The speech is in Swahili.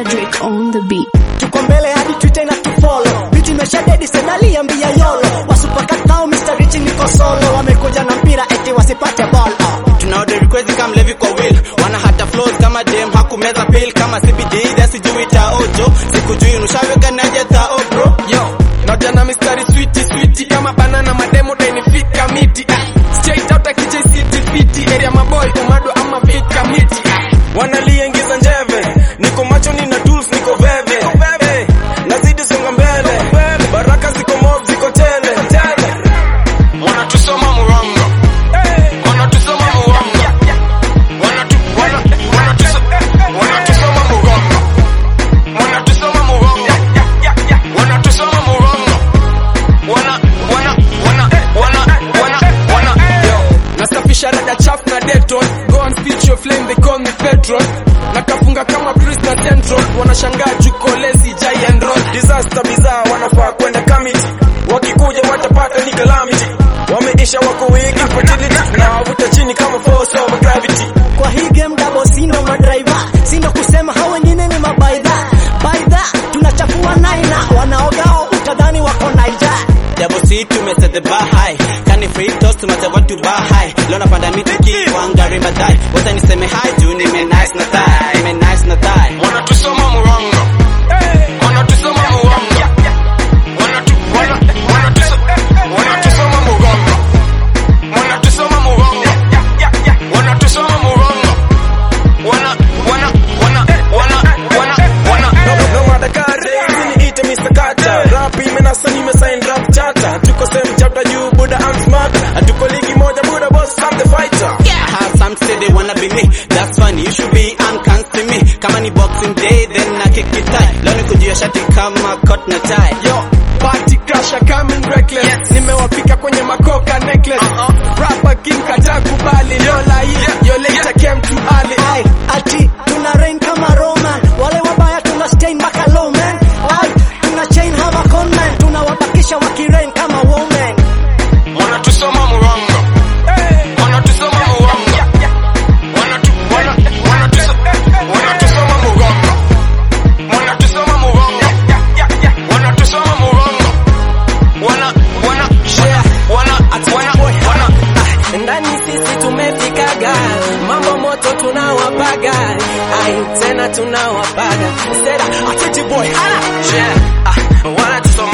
Drake on the beat. tuko mbele hadi Twitter na tufollow. Biti imesha dedi sedali ambia yolo. Wasupakatao Mr. Rich niko solo. Wamekuja na mpira eti wasipate ball. Oh. tunaode request kama mlevi kwa will wana hata flows kama dem hakumeza pill kama CBD da sijui taojo sikujui nushaweka naje tao bro yo naja na mistari switi switi kama banana mademo dainifika miti ah, straight out akija city fiti area maboy umado ama fika miti ah, wanaliingiza njeve niko macho nina tools niko veve Eh, nazidi songa mbele baraka ziko mob ziko tele wanatusoma murongo wanatusoma murongo Wanatu- wana- wanatuso- wanatusoma murongo wanatusoma murongo wanatusoma murongo wana wana wana wana wana wana yo nasafisha rada chafu na deton go and speech your flame they call me petrol nakafunga kama Chris na Central wanashangaa jukolezi giant roll disaster bizarre wanafaa kwenda kamiti wakikuja watapata ni calamity wameisha wako wengi fertility na wavuta chini kama force of gravity Kwa hii game double sindo madriver. Sindo kusema hao wengine ni mabaidha. Baidha tunachafua naina. Wanaogao utadhani wako Niger. Double C tumeset the bar high Kani free toast tumata what to bar high Leo napanda miti kiwangari madai Wacha niseme hi juu nime nice na thigh Nime nice na thigh wanatusoma murongo wanatusoma murongo Wanatu- wana- wanatuso- wanatusoma murongo wanatusoma murongo wanatusoma murongo wana wana wana wana wana wana no no madakari niite Mr. Kata rap imenasa nimesign rap chata tuko same chapter juu buda I'm smart hatuko ligi moja buda boss I'm the fighter I have some say they wanna be me That's funny, you should be unconstant me Kama ni boxing day, then na kick it tight Leo ni kujia shati kama coat na tie Yo, party crasher coming reckless. Nimewafika kwenye makoka necklace. Rapper king kaja kubali. Lola hii, yo later came too early. Ai, ati tuna rain kama Roman. Wale wabaya tuna stain mpaka low man. Ai, tuna chain hawa conman. Tunawabakisha wakirain kama woman. Wanatusoma murongo. Wanatusoma murongo. Wanatu, wana, wanatuso, wanatusoma murongo. Wanatusoma murongo. Wanatusoma murongo. Wana, wana, wana, wana, wana, wana. Ndani sisi tumefikaga, mambo moto tunawapaga, ai tena tunawapaga. Sera, atiti boy, hala, yeah, ah, wanatusoma